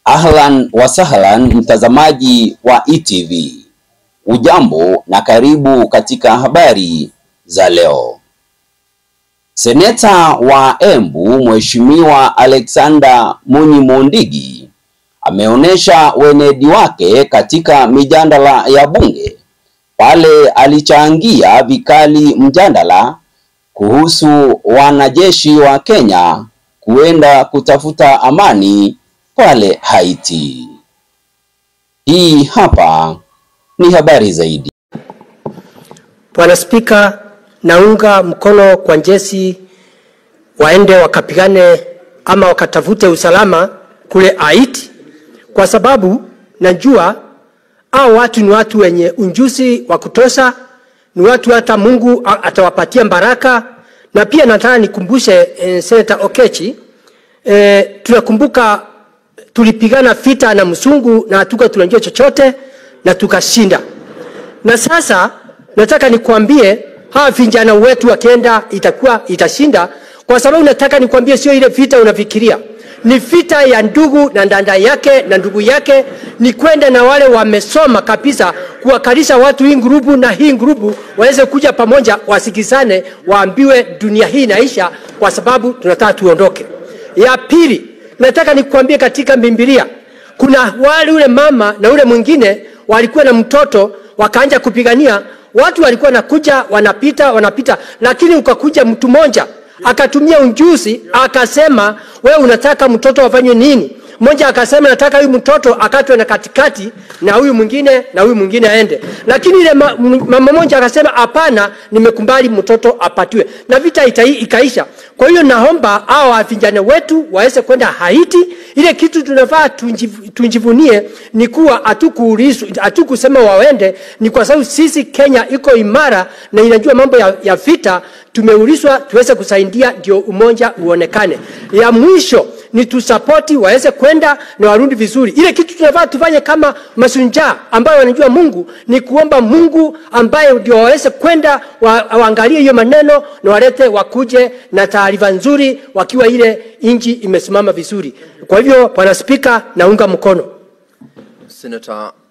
Ahlan wa sahlan mtazamaji wa ETV. Ujambo na karibu katika habari za leo. Seneta wa Embu Mheshimiwa Alexander Munyi Mondigi ameonyesha wenedi wake katika mijadala ya bunge pale alichangia vikali mjadala kuhusu wanajeshi wa Kenya kuenda kutafuta amani pale Haiti. Hii hapa ni habari zaidi. Bwana Spika, naunga mkono kwa jeshi waende wakapigane ama wakatafute usalama kule Haiti, kwa sababu najua hao watu ni watu wenye unjuzi wa kutosha, ni watu hata Mungu atawapatia baraka. Na pia nataka nikumbushe eh, Senator Okechi eh, tunakumbuka tulipigana vita na msungu na hatuka tunajua chochote na tukashinda. Na sasa nataka nikwambie hawa vijana wetu wakienda itakuwa itashinda, kwa sababu nataka nikwambie sio ile vita unafikiria, ni vita ya ndugu na dada yake na ndugu yake, ni kwenda na wale wamesoma kabisa, kuwakalisha watu hii grupu na hii grupu waweze kuja pamoja, wasikizane, waambiwe dunia hii inaisha, kwa sababu tunataka tuondoke. Ya pili, nataka nikwambie katika Biblia kuna wale ule mama na ule mwingine walikuwa na mtoto wakaanja kupigania watu walikuwa nakuja wanapita wanapita, lakini ukakuja mtu mmoja akatumia unjuzi akasema, wewe unataka mtoto afanywe nini? Mmoja akasema nataka huyu mtoto akatwe na katikati na huyu mwingine na huyu mwingine aende, lakini ile ma, mama mmoja akasema hapana, nimekumbali mtoto apatiwe, na vita ita, ikaisha. Kwa hiyo naomba hao vijana wetu waweze kwenda Haiti. Ile kitu tunafaa tunjivunie ni kuwa hatukuulizwa, hatukusema waende, ni kwa sababu sisi Kenya iko imara na inajua mambo ya, ya vita. Tumeulizwa tuweze kusaidia ndio umoja uonekane. Ya mwisho ni tusapoti waweze kwenda na warudi vizuri. Ile kitu tunafaa tufanye kama masunjaa ambayo wanajua Mungu ni kuomba Mungu ambaye ndio waweze kwenda wa, waangalie hiyo maneno na walete wakuje na taarifa nzuri wakiwa ile inji imesimama vizuri. Kwa hivyo, Bwana Spika, naunga mkono. Senator